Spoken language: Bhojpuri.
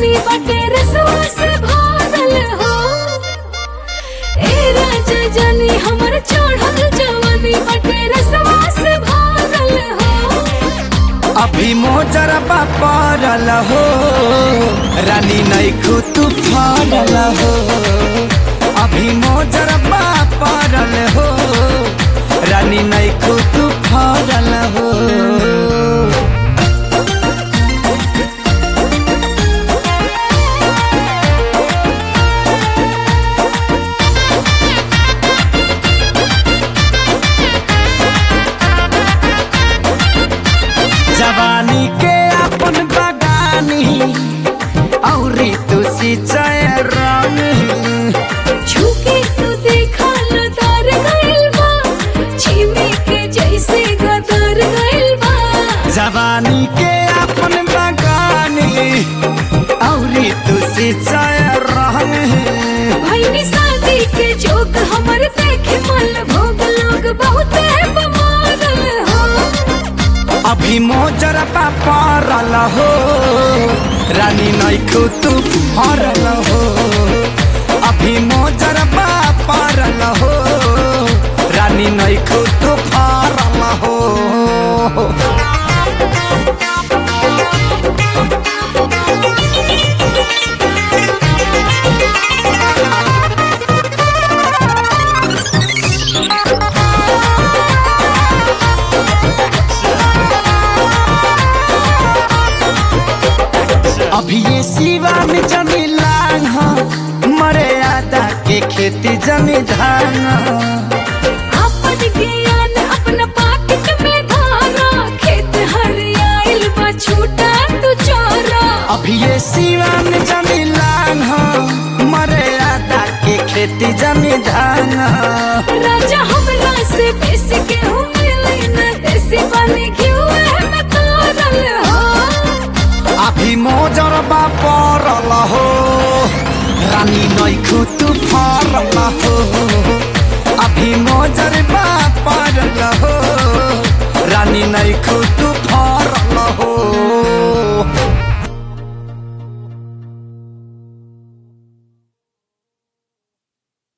जवानी बटे रसवा से भरल हो ए राजा जानी हमर चढ़ल जवानी बटे रसवा से भरल हो अभी मोजर पड़ल हो रानी नैखू तू फरल हो अभी मोजर पड़ल हो रानी नैखू तू फरल हो जवानी के अपन बगानी औरी तू सिंचाई रंग झुके तू देखा लतार गइल बा छिमी के जैसे गदर गइल बा जवानी के अपन बगानी औरी तू सिंचाई रंग भइनी शादी के जोक हमर देखे मन भोग लोग बहुते बमारल हो अभी मोजर पड़ल हो रानी नैखू तू फरल हो अभी मोजर पड़ल हो रानी नैखू तू फरल हो अभी ये सिवा में जमी लांग हो मरे आदा के खेती जमी धान हो। अपन ज्ञान अपना पाकिट में धारा खेत हरियाइल बा छूटा तू चोरा अभी ये सिवा में जमी लांग हो मरे आदा के खेती जमी धान हो। राजा हमरा से बेसी के हो मिले न देसी पानी घिउ में तारल हो अभी मोजर बा पड़ल हो रानी नैखू तू फरल हो अभी मोजर बा पड़ल हो रानी नैखू तू